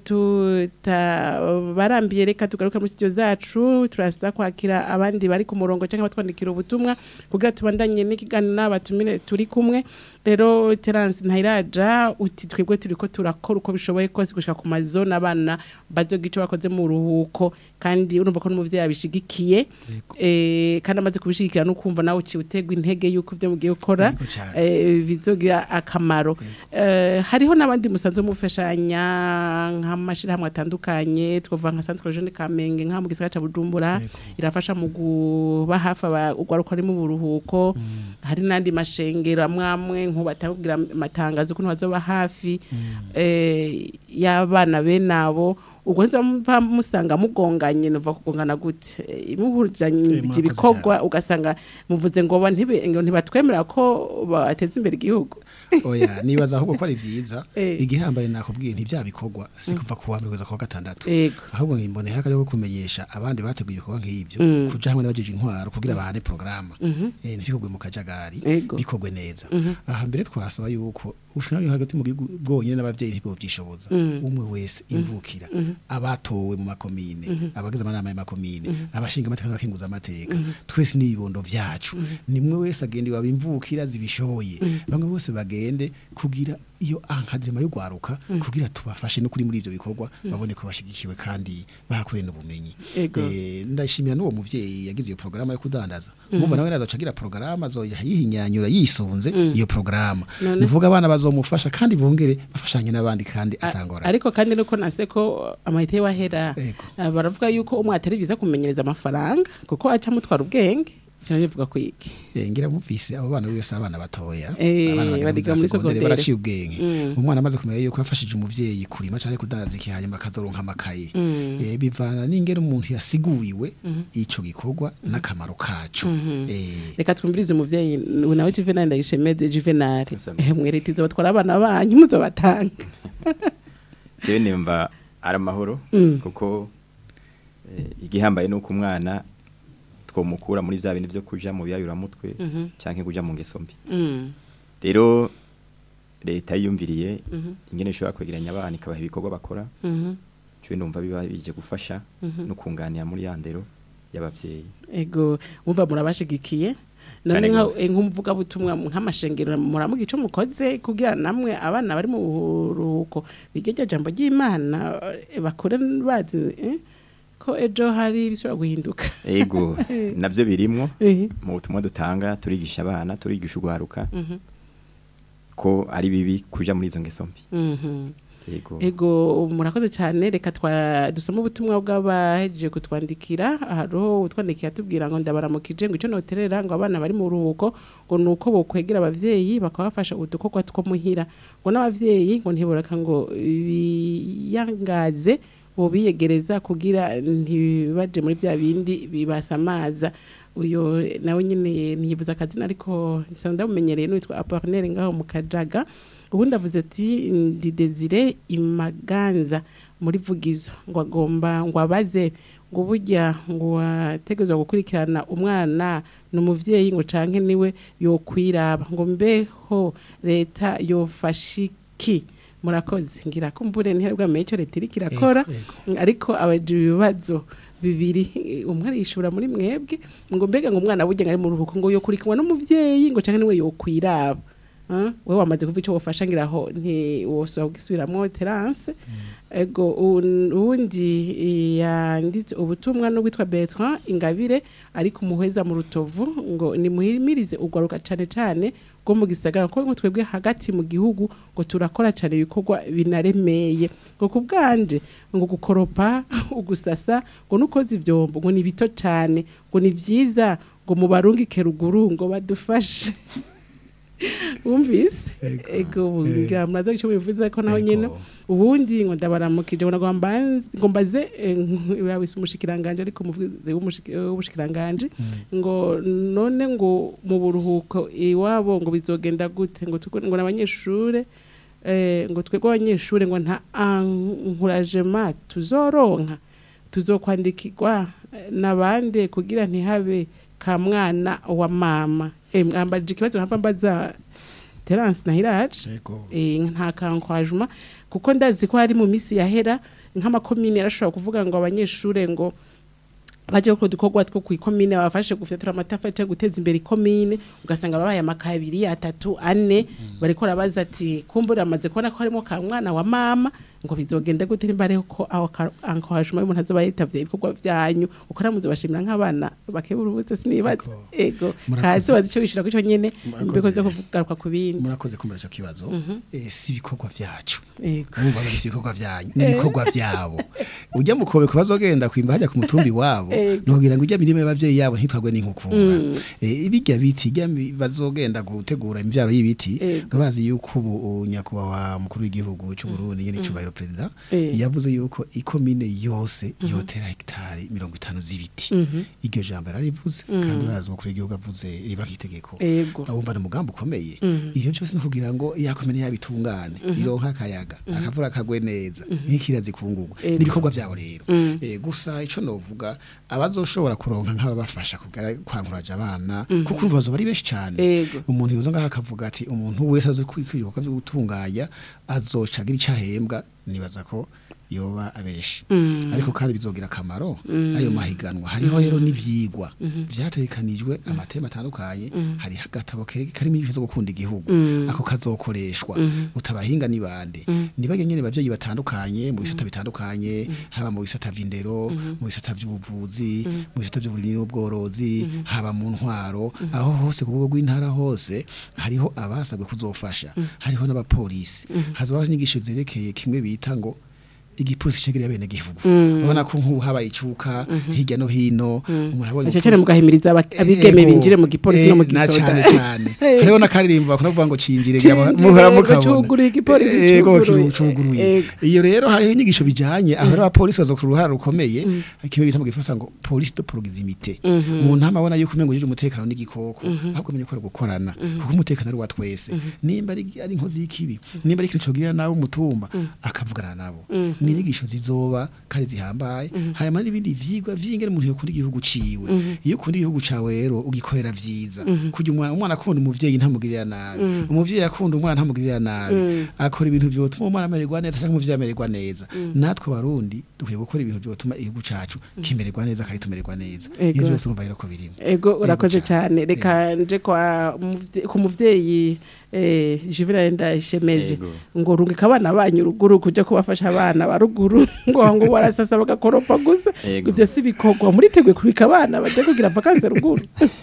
tutabarambiye reka tugaruka muri studio zacu turasa kwakira abandi bari ku murongo cyangwa batwandikira ubutumwa kugira tubandanye n'ikiganiro n'abatumire turi kumwe rero Terence Ntayiraja uti twebwe turiko turakora uko bishoboye kose gushika ku mazone abana bazoga ico bakoze mu ruhuko kandi urumva ko n'umuvyeyi abishigikiye eh kandi amaze kubishigikira no kumva nawe uci utegwa intege yuko ivyo mugiye gukora eh bizogira akamaro eh hariho nabandi musanzwe mufashanya nk'amashirahamwe atandukanye twovuga nka Centre Jeune Kamenge nka mu gisagara ca Bujumbura irafasha mu guba hafi abagwaruka ari mu buruhuko hari nandi mashengero amwamwe nkubatangira amatangazo kuno bazoba hafi eh y'abana benabo ubwo nzo mva musanga mugonganye nova kugongana gute imuhuranye ibikorwa ugasanga muvuze ngo ba ntibe ngo ntibatwemera ko bateza imbere igihugu oya nibaza ahubwo ko ari vyiza igihambaye nakubwiye ntivya bikorwa si kuva ku wa mbere kugeza ku wa gatandatu ahubwo ngimbone haka yo kumenyesha abandi bateguye ibikorwa nk'ivyo kuja hamwe n'abajeje intwaro kugira bahane programa eh ntifikogwe mu kajagari bikogwe neza aha mbere twasaba yuko ushobora hagati mu gihugu bwonyene n'abavyeyi ntibo vyishoboza umwe wese imvukira abatowe mu makomine abagize amanama y'amakomine abashinga amateka n'abakinguza amateka twese n'ibibondo vyacu nimwe wese agende wabimvukira zibishoboye bamwe bose bagende kugira iyo ankadrema yo gwaruka kugira tubafashe no kuri muri ivyo bikorwa babone ko bashigikiwe kandi bahakoreye n'ubumenyi eh ndashimira n'uwo muvyeyi yagize iyo programa yo kudandaza umva nawe nazo cagira programa zo yihinyanyura yisunze iyo programa nuvuga abana bazomufasha kandi bongere bafashanye n'abandi kandi atangora ariko kandi nuko nase ko amahite wahera baravuga yuko umwe atari biza kumenyereza amafaranga kuko aca mutwara ubwenge cyane bivuga ko iki eh ngira mumvise abo bana bose abana batoya abana badiga muri secondaire baraciye ubwenge umwana amaze kumenya yuko yafashije umuvyeyi kurima cyane kudandaza iki hanyuma akazoronka amakaye eh bivana n'ingero umuntu yasiguriwe ico gikorwa n'akamaro kaco eh reka twumvirize umuvyeyi nawe Juvenal ndayishemeze Juvenal eh mwereti zo batwara abana banyu muzobatanga jewe nimba ari amahoro kuko igihambaye nuko umwana twomukura muri vya bintu byo kuja mu biyayuramutwe canke kuja mu ngeso mbi rero leta yiyumviriye ingene ishobora kwegeranya abana ikabaha ibikorwa bakora cyo ndumva biba bije gufasha no kunganira muri ya ndero y'abavyeyi ego umva murabashigikiye none nk'umuvuga butumwa nk'amashengero muramuga ico mukoze kugira namwe abana bari mu buruhuko bigeje jambo ry'Imana bakore bazi ko ejo hari bishobora guhinduka ego navyo birimwo mu butumwa dutanga turigisha abana turigisha ugwaruka ko ari bibi kuja muri izo ngeso mbi ego ego murakoze cyane reka twa dusoma ubutumwa bw'abahejeje kutwandikira hariho utwandikiye atubwira ngo ndabaramukije ngo icyo noterera ngo abana bari mu ruhuko ngo ni uko bokwegera abavyeyi bakabafasha udukorwa two muhira ngo n'abavyeyi ngo ntiboreka ngo biyangaze biyegereza kugira ntibaje muri bya bindi bibasamaza uyo nawe nyine ntiyibuza akazina ariko nsanzwe ndamumenyereye n'uwitwa Apollinaire ngaho mu Kajaga ubundi avuze ati ndi Desire Imaganza muri vugizo ngo agomba ngo abaze ngo burya ngo wategezwa gukurikirana umwana n'umuvyeyi ngo canke niwe yokwiraba ngo mbeho leta yofashiki murakoze ngira ko mbure ntihabwa mecho leta iri kirakora ariko abaje ibibazo bibiri umwe arishura muri mwebwe ngo mbega ngo umwana burya ari mu ruhuko ngo yokurikiranwa n'umuvyeyi ngo canke niwe yokwiraba we wamaze kuva icyo wafasha ngiraho ntiwosaba kugisubiramo terance ego ubundi yanditse ubutumwa n'uwitwa Bertrand Ingabire ariko umuheza mu rutovu ngo nimuhimirize ugwaruka cyane cyane bwo mu gisagara ko twebwe hagati mu gihugu ngo turakora cyane ibikorwa binaremeye ngo kubwanje ngo gukoropa ugusasa ngo nukoze ivyombo ngo ni bito cyane ngo ni vyiza ngo mubarungike ruguru ngo badufashe wumvise ego ngira muraza icyo bivuze ko naho nyene ubundi ngo ndabaramukije ngo nagomba ngo mbaze yabise umushikiranganje ariko muvuze w'umushikiranganje ngo none ngo mu buruhuko iwabo ngo bizogenda gute ngo ngo nabanyeshure ngo twebwe abanyeshure ngo nta encouragement tuzoronka tuzokwandikirwa nabande kugira ntihabe ka mwana wa mama eh mwambajije ikibazo nkapa mbaza Terence Nahiraje Yego. eh nta kankwajuma kuko ndazi ko hari mu misi yahera nk'amakomine yarashobora kuvuga ngo abanyeshure ngo baje gukora udukorwa two ku ikomine babafashe gufyatura amatafari cyangwa guteza imbere ikomine ugasanga babaye amakaye abiri atatu ane bariko rabaza ati kumbura amaze kubona ko harimo ka mwana wa mama ngo bizogende gute nimba ariho ko aho ankohajuma y'umuntu azoba yitavye ibikorwa vyanyu uko namuze bashimira nk'abana bakeburubutse sinibaza ego Murakoze. kazi bazi ico bishira ko ico nyene Murakoze. mbeko zo kugaruka ku bindi murakoze kumbaza icyo kibazo Mhm. eh, si ibikorwa byacu Ego. mwumva ngo si ibikorwa byanyu ni ibikorwa byabo ujya mu kobe bazogenda kwimba hajya ku mutumbi wabo Ego. nugira ngo ujya mirimo y'abavyeyi yabo ntitwagwe n'inkukura Mm. eh, ibijya biti ijya mi- bazogenda gutegura imvyaro y'ibiti Ego. urazi yuko ubu nyakubahwa mukuru w'igihugu cy'u Burundi nyene cyubahiro president Eh. yavuze yuko ikomine yose yotera hegitari mirongo itanu z'ibiti Mhm. iryo jambo yararivuze Mm. kandi urazi umukuru w'igihugu avuze riba nk'itegeko Ego. awumva ni umugambi ukomeye Mhm. iyo byose no kugira ngo yakomene yabitungane Mhm. ironka akayaga Mhm. akavura kagwe neza Mhm. nk'ikira zikungurwa Ego. n'ibikorwa byabo rero Mhm. Eh, gusa ico novuga abazoshobora kuronka nk'ababafasha kugara kwankuraje abana Mhm. kuko urumva bazoba ari benshi cyane Ego. umuntu yoza ngaho akavuga ati umuntu wese azi ibikorwa byo gutunganya azoca agira icyo ahembwa nibaza ko yoba abeshi Mhm. ariko kandi bizogira akamaro Mhm. ayo mahiganwa hariho rero n'ivyigwa Mhm. vyategekanijwe amatema atandukanye Mhm. hariho agatabo ke- karimo inyigisho zo gukunda igihugu Mhm. ako kazokoreshwa Mhm. utabahinga ni bande Mhm. nibage nyene bavyeyi batandukanye mu bisata bitandukanye haba mu bisata vy'indero Mhm. mu bisata vy'ubuvuzi Mhm. mu bisata vy'uburimyi n'ubworozi Mhm. haba mu ntwaro aho hose ku rwego rw'intara hose hariho abasabwe kuzofasha Mhm. hariho n'abapolisi Mhm. hazabaho inyigisho zerekeye kimwe bita ngo igipolisi cegereye bene gihugu Mhm. urabona ko nk'ubu habaye icuka Mhm. hirya no hino Mhm. umuntu abonye Ece cane mugahimiriza aba- abigeme Ego. binjire mu gipolisi no mu Eh, na gisoda. cane cane Eh. hariho n'akaririmbo bakunda kuvuga ngo cinjire Cinjire, ngira muhora ego, mukabona cuguruye igipolisi Ego, cuguruye. cuguruye Ego. iyo rero hariho inyigisho bijanye aho rero abapolisi baza ku ruhara rukomeye kimwe bita mu gifaransa ngo police de proximité Mhm. umuntu amabona yuko umengo yuje umutekano n'igikoko Mhm. ahubwo menye ko ari gukorana Mhm. kuko umutekano ari wa twese nimba ari ari inkozi y'ikibi nimba ari ikintu cogirira nawe umutumba akavugana nabo Mhm. ni inyigisho zizoba kandi zihambaye Mhm. hanyuma n'ibindi vyigwa vy'ingene umuntu yokunda igihugu ciwe Mhm. iyo ukunda igihugu cawe rero ugikorera vyiza Mhm. kugira umwana umwana akunda umuvyeyi ntamugirira nabi Mhm. umuvyeyi akunda umwana ntamugirira nabi Mhm. akora ibintu vyotuma umwana amererwa neza cyangwa umuvyeyi amererwa neza Mhm. natwe abarundi dukwiye gukora ibintu vyotuma igihugu cacu kimererwa neza kandi tumererwa neza Ego. iyo byose urumva rero ko birimo ego urakoze cyane reka nje kwa muvye- ku muvyeyi eh Juvenal Ndayishemeze Ego. ngo rungika abana banyu ruguru kuja kubafasha abana ba ruguru ngo ngo barasasa bagakoropa gusa Ego. ivyo si bikorwa muriteguye kurika abana baje kugira vacances ruguru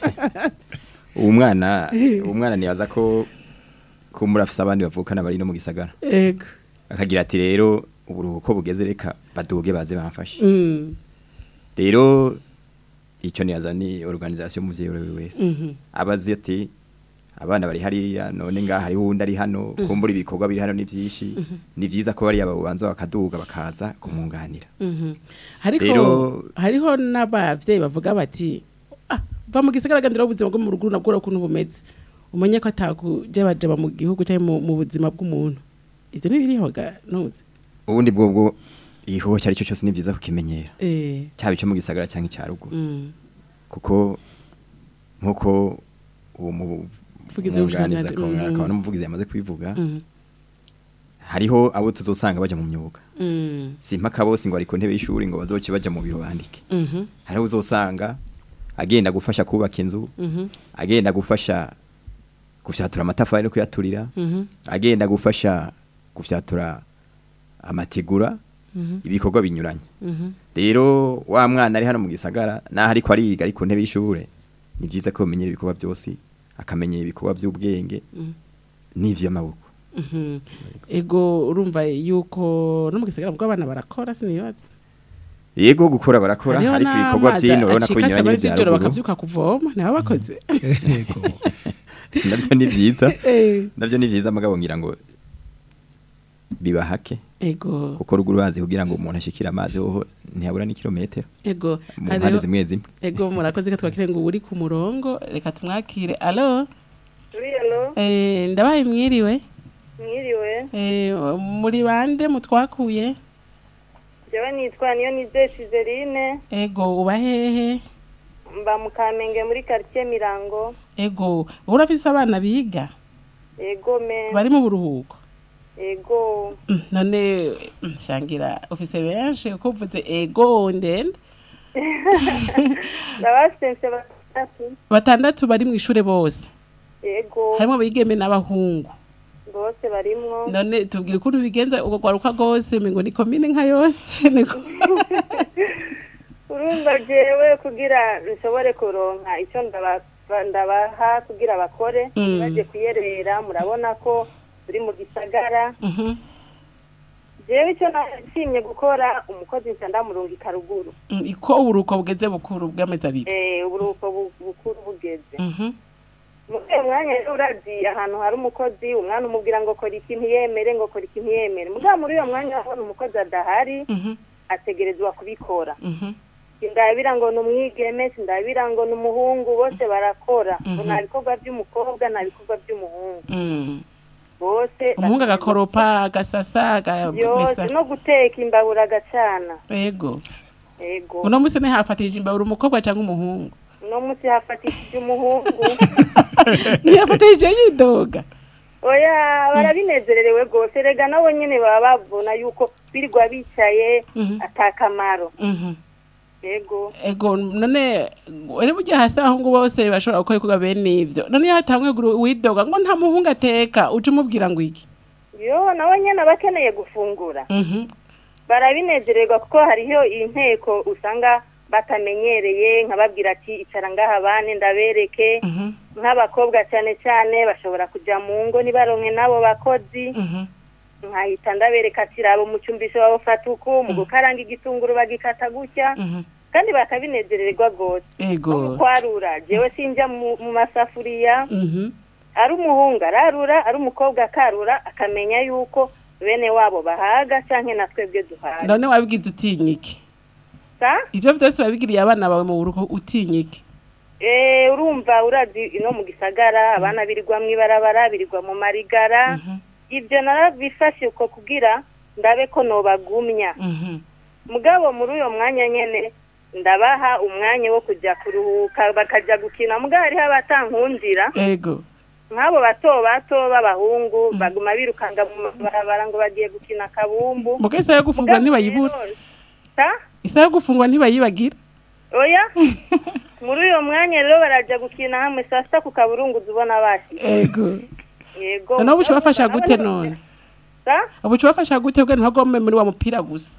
uwo mwana Eh. uwo mwana nibaza ko ko murafise abandi bavukana bari no mu gisagara ego akagira ati rero uburuhuko bugeze reka baduge baze bamfashe mm rero icyo nibaza ni organisation muvyeyi uriwe wese Mhm. abazi ati abana bari hariya none ngaha hariho uwundi ari hano Mhm. kumbura ibikorwa biri hano ni vyinshi Mhm. ni vyiza ko bariya babanza bakaduga bakaza kumwunganira Mhm. hariko Rero- hariho n'abavyeyi bavuga bati ah va mu gisagara gandira ubuzima bwo mu ruguru nabwo ukuntu bumeze umenye ko atakujabajaba mu gihugu cyangwa mu- mu buzima bw'umuntu ivyo ntibiriho ga ntuzi ubundi bwo bwo igikorwa cyari cyo cyose ni vyiza kukimenyera eh cyaba icyo mu gisagara cyangwa icya ruguru mm. kuko nkuko uwo mu Muvugizi mwunganiza w'ubushikiranganji, akaba mm. akaba n'umuvugizi yamaze kubivuga Mhm. hariho abo tuzosanga baja mu myuga Mm. si impaka bose ngo ari ku ntebe y'ishuri ngo bazoce baja mu biro bandike Mhm. hariho uzosanga agenda gufasha kubaka inzu Mhm. agenda gufasha gufyatura amatafari no kuyaturira Mhm. agenda gufasha gufyatura amategura Mhm. ibikorwa binyuranye Mhm. rero wa mwana ari hano mu gisagara naho ariko ariga ari ku ntebe y'ishure ni byiza ko bamenyera ibikorwa byose akamenya ibikorwa by'ubwenge Mhm. n'ivy'amaboko Mhm. ego urumva yuko no mu gisagara bwo abana barakora sinibaza yego gukora barakora Hariho ariko ibikorwa n'amazi by'ino urabona ko acika binyuranye asaba n'ibya ivy'ijoro ruguru bakavyuka kuvoma niho bakoze navyo ni vyiza Eh. navyo ni vyiza mugabo ngira ngo bibahake ego kuko ruguru bazi kugira ngo umuntu ashikire amazi hoho ntihabura n'ikirometero ego mu hariho- mpande zimwe zimwe ego murakoze ko twakire ngo uri ku murongo reka tumwakire alo Urielo, eh ndabaye mwiriwe mwiriwe. eh muri bande mutwakuye jewe nitwa niyo nize Cizeline ego uba hehe mba mu Kamenge muri quartier Mirango ego urafise abana biga ego me bari mu buruhuko ego Mm, none mm, shangira ufise benshi uko uvuze ego ndende ndabasense batatu batandatu bari mu ishure bose ego harimo abigeme n'abahungu bose barimwo none tubwire ukuntu bigenza uko gwaruka rwose ngo ni komine nka yose niko urumva jewe kugira nshobore kuronka icyo ndaba- ndabaha kugira bakore Mm. baje kuyerera murabona ko turi mu gisagara Mhm. jewe icyo nashimye gukora umukozi nca ndamurungika ruguru Mm, iko uburuko bugeze bukuru bw'amezi abiri eh uburuhuko bu- bukuru bugeze Mhm. muri uyo mwanya rero urazi ahantu hari umukozi umwana umubwira ngo kora iki ntiyemere ngo kora iki ntiyemere mugabo muri uyo mwanya abona umukozi adahari Mhm. ategerezwa kubikora Mhm. sindabira ngo ni umwigeme sindabira ngo ni umuhungu bose barakora ngo Mhm. nta bikorwa by'umukobwa nta bikorwa by'umuhungu Mm. bose umuhungu agakoropa agasasa yose agamesa no guteka imbabura agacana ego ego uno musi ntihafatishije imbabura umukobwa cyangwa umuhungu uno munsi hafatishije umuhungu ntiyafatishije yidoga oya barabinezererewe rwose rega nabo nyine baba babona yuko birirwa bicaye Mhm. atakamaro Mhm. ego ego none uri burya hasi abahungu bose bashobora gukora ibikorwa bene ivyo none iyo hatamwe guru- widoga ngo nta muhungu ateka uje umubwira ngo iki yo nabo nyine aba akeneye gufungura Mhm. barabinezererwa kuko hariho inteko usanga batamenyereye nkababwira ati icara ngaha bane ndabereke nk'abakobwa cyane cyane bashobora kujya mu ngo ntibaronke n'abo bakozi nkahita ndabereka ati raba umucumbisho bawufata uku mu gukaranga igitunguru bagikata gutya kandi bakabinezererwa rwose ego no mu kwarura jewe sinjya mu mu masafuriya Mhm. ari umuhungu ararura ari umukobwa akarura akamenya yuko bene wabo bahaga canke na twebwe duhaga none wabigize utinya iki sa ivyo vyose wabigiriye abana bawe mu buruko utinya iki Eh, urumva urazi ino mu gisagara abana birirwa mu ibarabara birirwa mu marigara ibyo narabifashe uko kugira ndabe ko nobagumya mugabo muri uyo mwanya nyene ndabaha umwanya wo kujya kuruhuka bakajya gukina mugabo hariho abatankundira ego nk'abo bato bato b'abahungu baguma birukanga mu mabarabara ngo bagiye gukina akabumbu muga isaha yo gufungura ntibayibura sa isaha yo gufungura ntibayibagira oya muri uyo mwanya rero barajya gukina hamwe saa sita ku kaburunguzi ubona bashyize ego yego none ubu bafasha gute none sa ubu bafasha gute ubwo ntibagome muri wa mupira gusa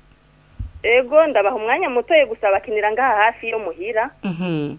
ego ndabaha umwanya mutoye gusa bakinira ngaha hafi yo muhira Mhm.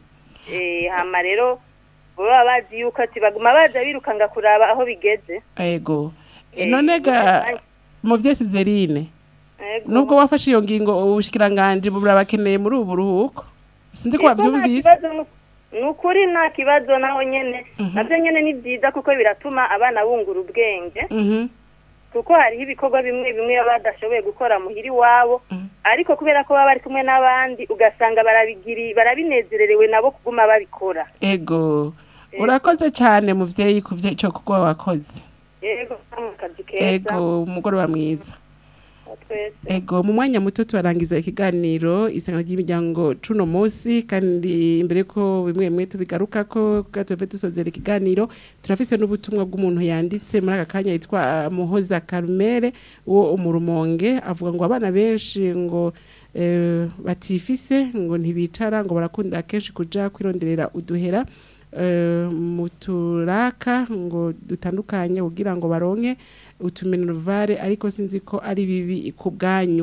eh hama rero baba bazi yuko ati baguma baza birukanga kuraba aho bigeze ego Eh, none ga muvyeyi Sizerine Ego. nubwo wafashe iyo ngingo ubushikiranganje burabakeneye muri ubu buruhuko sinzi ko Ego, nta wavyumvise kibazo nu- ni ukuri nta kibazo naho nyene navyo nyene ni byiza kuko biratuma abana bungura ubwenge Mhm. kuko hariho ibikorwa bimwe bimwe baba badashoboye gukora muhira iwabo ariko kubera ko baba bari kumwe n'abandi ugasanga barabigiri barabinezererewe nabo kuguma babikora ego urakoze cyane muvyeyi ku vyo ico kuko wakoze yego mu kazi keza ego umugoroba mwiza twese Ego mu mwanya muto tubarangiza ikiganiro isanga ry'imiryango cuno munsi kandi imbere ko bimwe bimwe tubigaruka ko gatove dusozera ikiganiro turafise n'ubutumwa bw'umuntu yanditse muri aka kanya yitwa ah, Muhoza Carmere wo umurumonge avuga ngo abana benshi ngo eh, batifise ngo ntibicara ngo barakunda kenshi kuja kwironderera uduhera eh, mu turaka ngo dutandukanye kugira ngo baronke utuminervare ariko sinzi ko ari bibi ku bwanyu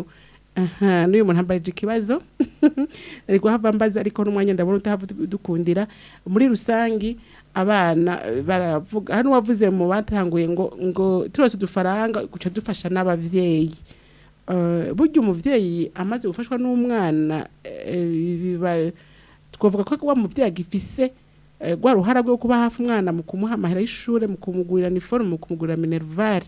aha n'uyu muntu ambaje ikibazo ari guhava mbaza ariko n'umwanya ndabona utahava dukundira muri rusangi abana eh, baravuga hano wavuze mu batanguye ngo ngo turose udufaranga guca dufasha n'abavyeyi Eh, burya umuvyeyi amaze gufashwa n'umwana eh, biba twavuga ko wa muvyeyi agifise eh, rwa ruhara rwo kuba hafi umwana mu kumuha amahera y'ishure mu kumugurira uniforme mu kumugurira minervare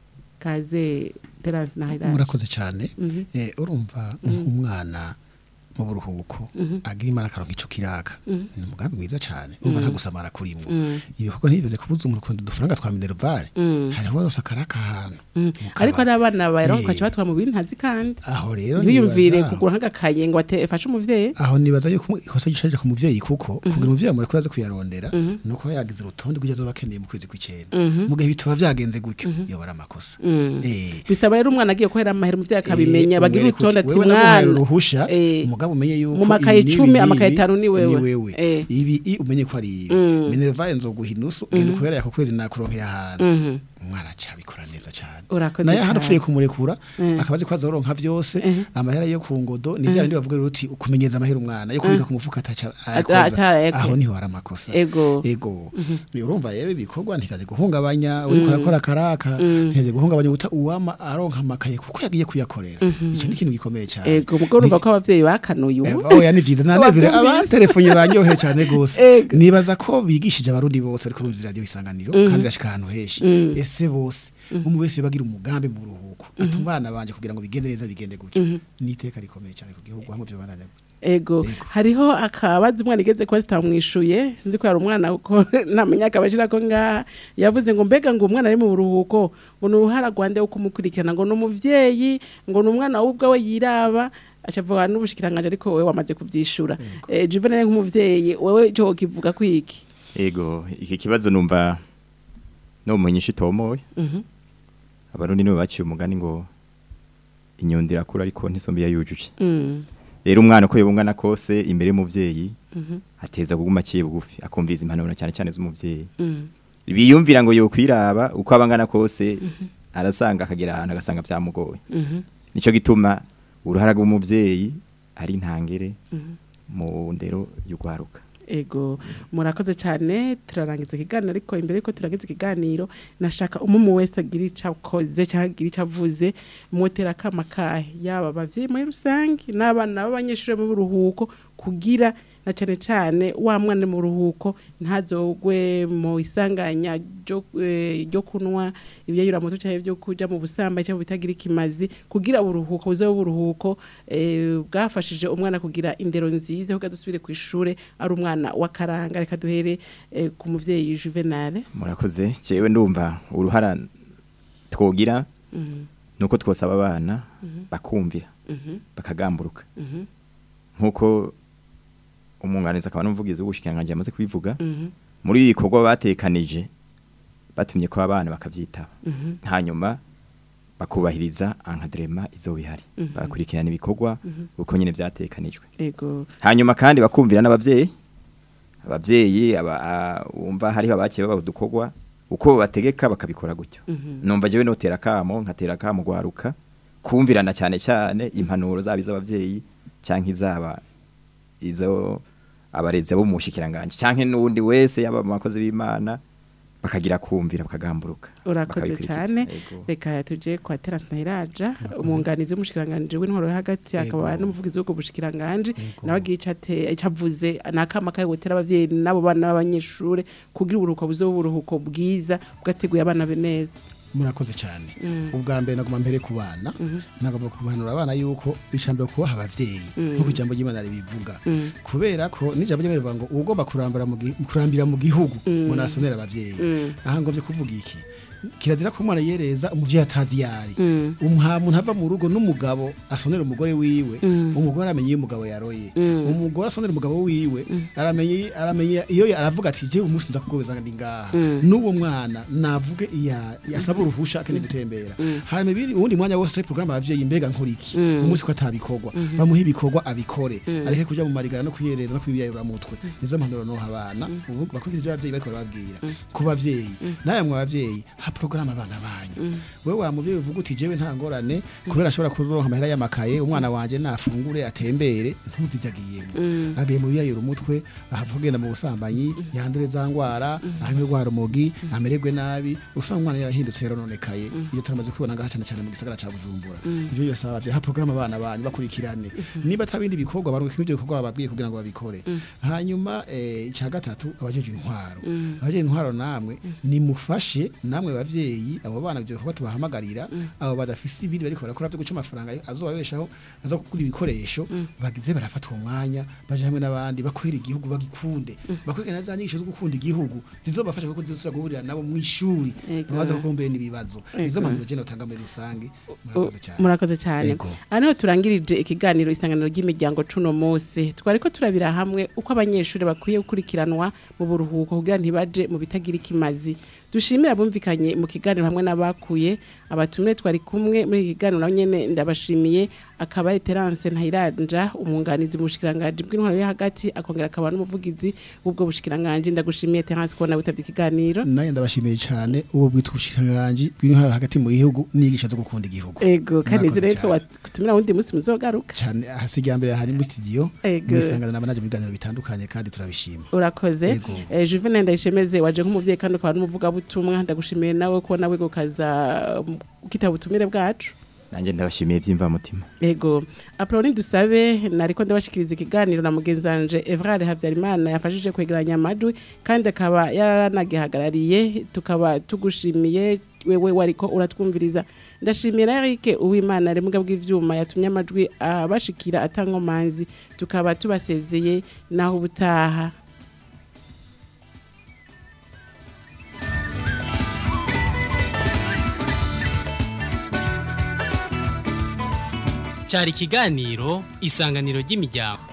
kaze terance na Hilaire murakoze cyane Mhm. Eh, urumva nk'umwana mu buruhuko Mhm. agira imana akaronka ico kiraka Mhm. ni umugambi mwiza cane umva Mhm. nta gusamara kurimwo Mhm. ibikorwa ntibiveze kubuza umuntu kundi udufaranga twa minervare Mhm. hariho warose akaraka ahantu Mm. ariko ari abana baheruka ukaca batwara mu bintu ntazi kandi aho rero ntibiyumvire nibaza- kugura nk'agakaye ngo afashe umuvyeyi aho nibaza yuko ikosa gishaje ku muvyeyi kuko kugira umuvyeyi amureko aze kuyarondera Mhm. nuko aba yagize urutonde rw'ivyo azoba akeneye mu kwezi kw'icenda Mhm. mu gihe bitaba vyagenze gutyo yoba ari amakosa Mm. Eh. bisaba rero umwana agiye kohera amahera umuvyeyi akabimenya Eh, bagira umwereke urutonde uti, ati wewe naguhaye mwana uruhusha Eh. umugabo umenye yuko mu makaye ibi n'ibi icumi n'ibi amakaye atanu ni wewe wewe Eh. ibi i umenye ko ari ibi Mm. minervaye nzoguha inusu Mhm. genda ukorera ako kwezi nakuronkeye ahantu Mhm. umwana aca abikora neza cane Urakoze naye hano cane. upfuye kumurekura Eh. akaba azi ko azoronka vyose amahera yo ku ngodo ni vya bindi bavuga rero uti kumenyeza amahera umwana yo kubika ku mufuka ataca ayakoza ata- ego. aho niho hari amakosa Ego. ego Mhm. Ni urumva rero ibikorwa ntikaze guhungabanya uriko Mm. arakora karaka Mm. ntikaze guhungabanya uta uwama aronka amakaye kuko yagiye kuyakorera Mhm. ico ni ikintu gikomeye cyane ego mugabo urumva ko abavyeyi bakanuye ubu oya ni vyiza nanezere Wavyumvise? abantelefone banyoheye cyane gose Ego. nibaza ko bigishije abarundi bose ariko rumvira radio isanganiro Mhm. kandi irashika ahantu henshi Mm. ese bose umwe wese bagira umugambi mu ruhuko ati umwana banje kugira ngo bigende neza bigende gutyo Mhm. ni iteka rikomeye cyane ku gihugu hamwe byo bandanya ego hariho akabaza umwana igeze kuba zitamwishuye sinzi ko yari umwana kuko ntamenya akabashira ko ngaha yavuze ngo mbega ngo umwana ari mu buruhuko ngo ni uruhara rwande wo kumukurikirana ngo ni umuvyeyi ngo ni umwana we ubwawe yiraba acavuga n'ubushikiranganje ariko wewe wamaze kuvyishura eh Juvenal nk'umuvyeyi wewe cyo kivuga kwiki Ego, iki kibazo numva no munyisha itomoye. Mhm. Abarundi nibo baciye umugani ngo inyundi irakura ariko ntisombe yayujuje. Mm. Rero umwana uko yobungana kose imbere y'umuvyeyi Mhm. ateza kuguma aciye bugufi akumviriza impanuro cyane cyane z'umuvyeyi. Mm. Biyumvira ngo yokwiraba uko abangana kose arasanga akagera ahantu agasanga vyamugoye. Mhm. Nico gituma uruhara rw'umuvyeyi ari intangere Mhm. mu ndero y'ugwaruka. Ego murakoze cyane turarangiza ikiganiro ariko imbere yuko turangiza ikiganiro nashaka umumu wese agira icyo akoze cyangwa agira icyo avuze mwotera akama kahe yaba abavyeyi muri rusange n'abana b'abanyeshuri mu buruhuko kugira na cyane cyane wa mwana mu ruhuko ntazogwe mu isanganya ryo eh, ryo kunwa ibyayura muto cyangwa byo kuja mu busambanyi cyangwa bitagira ikimazi kugira uburuhuko buze uburuhuko eh, bwafashije umwana kugira indero nziza kugira dusubire ku ishure ari umwana w'akaranga reka duhere eh, ku muvyeyi Juvenal Murakoze, jewe ndumva uruhara twogira Mhm. nuko twosaba abana Mhm. bakumvira Mhm. bakagamburuka Mhm. nkuko umwunganizi akaba n'umuvugizi w'ubushikiranganje yamaze kubivuga Mhm. muri ibi bikorwa batekanije batumye ko abana bakavyitaba Mhm. hanyuma bakubahiriza encadrement izo bihari Mhm. bakurikirana ibikorwa Mhm. uko nyene vyatekanijwe Ego hanyuma kandi bakumvira n'abavyeyi abavyeyi aba a- wumva hariho abakiye baba udukorwa uko bategeka bakabikora gutyo Mhm. numva jewe notera kamo nkatera kamo gwaruka kumvirana cyane cyane impanuro zaba iz'abavyeyi canke izaba izo abarezi bo mu bushikiranganje canke n'uwundi wese yaba mu bakozi b'Imana bakagira kumvira bakagamburuka urakoze bakabikurikiza. cyane Ego. reka tuje kwa Terence Nahiraja umwunganizi w'umushikiranganje w'intwaro yo hagati akaba n'umuvugizi w'ubwo bushikiranganje nawe agira ico ate- ico avuze nakama kaye gutera abavyeyi nabo bana b'abanyeshure kugira uburuhuko buze uburuhuko bwiza bwateguye abana be neza murakoze cyane Mm. ubwa mbere naguma mbere ku bana nagomba kubanura abana yuko ijambo kubaha abavyeyi Mm. nk'uko ijambo ry'Imana ribivuga Mm. kubera ko n'ijambo ry'Imana rivuga ngo ugomba kurambira mu gi- kurambira mu gihugu Mm. ngo nasonera abavyeyi Mm. aha ngomvye kuvuga iki kirazira ko umwana yereza umuvyeyi atazi yari Mm. umha muntu ava mu rugo n'umugabo asonera umugore wiwe Mm. umugore aramenye iyo umugabo yaroye Mm. umugore asonera umugabo wiwe aramenye aramenye iyo aravuga ati je umunsi nza kugobeza ndi ngaha Mm. n'uwo mwana navuge iya yasaba uruhusha akeneye gutembera hanyuma ibindi uwundi mwanya wose programme abavyeyi mbega nkuriki Mm. umunsi ko atabikorwa Mhm. bamuha ibikorwa abikore Mm. areke kuja mu marigara no kwiyereza no kwibiyayura mutwe nizo mpanuro no habana ubu bakurikije ibyo abavyeyi bariko barababwira ku bavyeyi nawe mwe abavyeyi ha programme abana banyu wewe wa muvyeyi uvuga uti jewe nta ngorane kubera ashobora kuzoronka amahera y'amakaye umwana wanje nafungure atembere ntuzijya agiyemo Mm. agiye mu biyayura umutwe ahava kugenda mu busambanyi yandure za ngwara ahanywe rwa rumogi amererwe nabi usanga umwana yarahindutse yarononekaye iyo turamaze kubibona ngaha cyane cyane mu gisagara ca Bujumbura Mm. ivyo byose abavyeyi ha programme abana banyu bakurikirane niba atabindi bikorwa baruka ivyo bikorwa bababwiye kugira ngo babikore hanyuma eh, ica gatatu abajeje intwaro Mm. abajeje intwaro namwe nimufashe namwe abavyeyi abo bana byo kuba tubahamagarira abo badafise ibindi bariko barakora byo guca amafaranga azobabeshaho azo kugura ibikoresho bagize barafata uwo mwanya baje hamwe n'abandi bakwera igihugu bagikunde bakwega na za nyigisho zo gukunda igihugu zizobafasha kuko zizosubira guhurira nabo mu ishuri Ego. baza kukumbera n'ibibazo izo Ego. mpanuro je notanga muri rusange murakoze cyane murakoze cyane Ego. aha niho turangirije ikiganiro isanganiro ry'imiryango cuno munsi twari ko turabira hamwe uko abanyeshuri bakwiye gukurikiranwa mu buruhuko kugira ntibaje mu bitagira ikimazi dushimira abumvikanye mu kiganiro hamwe n'abakuye abatumire twari kumwe muri iki kiganiro nabo nyene ndabashimiye akaba ari Terence Ntayiranja umwunganizi mu bushikiranganje bw'intwaro yo hagati akongera akaba n'umuvugizi w'ubwo bushikiranganje ndagushimiye Terence kubona witavye ikiganiro naye ndabashimiye cyane ubu bwitwa ubushikiranganje bw'intwaro hagati mu gihugu n'inyigisho zo gukunda igihugu ego kandi Murakoze nizere ko cyane. watumira wundi munsi muzogaruka cyane hasigaye mbere hari muri studio Ego. muri sangana n'abanaje mu biganiro bitandukanye kandi turabishima urakoze Ego. eh, Juvenal ndayishemeze waje nk'umuvyeyi kandi ukaba n'umuvugabutumwa ndagushimiye nawe ko nawe gukaza um, ukitaba ubutumire bwacu nanjye ndabashimiye by'imvamutima ego aproni dusabe nariko ndabashikiriza ikiganiro na mugenzanje Evrard Havyarimana yafashije kwegeranya amajwi kandi akaba yaranagihagarariye tukaba tugushimiye wewe wariko uratwumviriza ndashimiye na Eric Uwimana ari muga bw'ivyuma yatumye amajwi abashikira atankomanzi tukaba tubasezeye naho ubutaha cyari ikiganiro isanganiro ry'imiryango